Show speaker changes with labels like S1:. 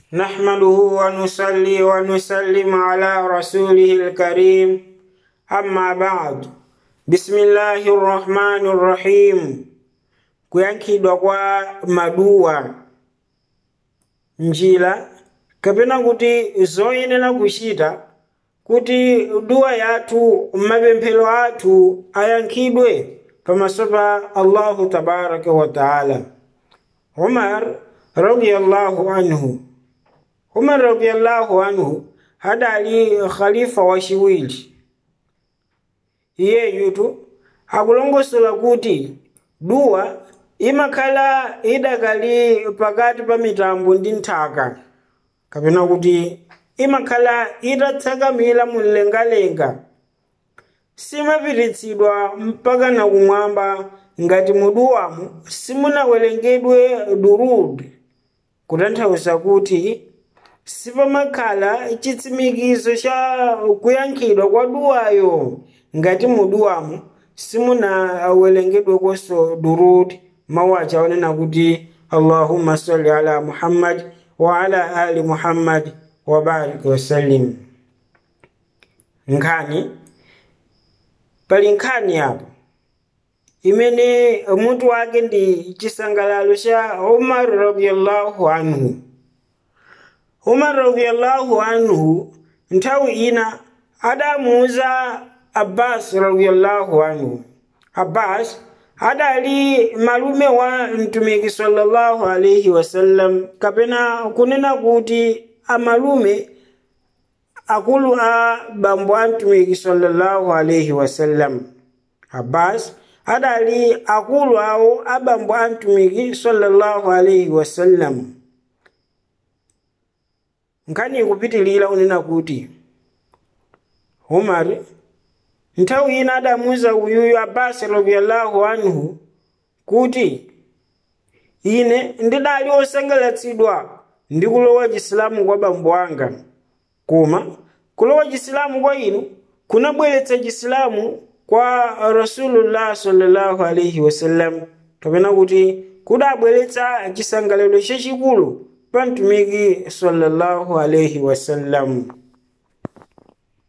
S1: نحمده ونصلي ونسلم على رسوله الكريم أما بعد بسم الله الرحمن الرحيم kuyankhidwa kwa maduwa njira kapena kuti zoyenera kuchita kuti duwa yathu mapemphero athu ayankhidwe pamaso pa allahu tabaraka wa taala umar radiyallahu anhu umar radiyallahu anhu hadali khalifa wachiwiri iyeyutu akulongosola kuti duwa imakhala idakali pakati pa mitambo ndi nthaka kapena kuti imakhala itatsakamira mumlengalenga simapititsidwa mpaka na kumwamba ngati muduwamo simunawerengedwe durud kutanthauza kuti sipamakhala chitsimikizo cha kuyankhidwa kwa duwayo ngati muduwamo simunawerengedwekonso durud mawu achaonena kuti allahumma salli ala muhammad wa ala ali muhammad wabariki wasallim nkhani pali nkhani apo imene mutu wake ndi chisangalalo cha umar radiallahu anhu umar radiallahu anhu nthawi ina adamuuza abbas radiallahu anhu abbas adali malume wa mtumiki sallallahu alaihi wasallam kapena kunena kuti amalume akulu a bambo a mtumiki sallallahu alaihi wasallam abbas adali akulu awo a bambo a mtumiki sallallahu alaihi wasallam nkhani ikupitilira unena kuti umar nthawi ina adamuuza uyuyu abasi radiallahu anhu kuti ine ndidali osangalatsidwa ndi kulowa chisilamu kwa bambo anga koma kulowa chisilamu kwa inu kunabweretsa chisilamu kwa rasulullah sallallahu alaihi wasallam kapena kuti kudabweretsa chisangalalo chachikulu pa mtumiki sallallahu alaihi wasallam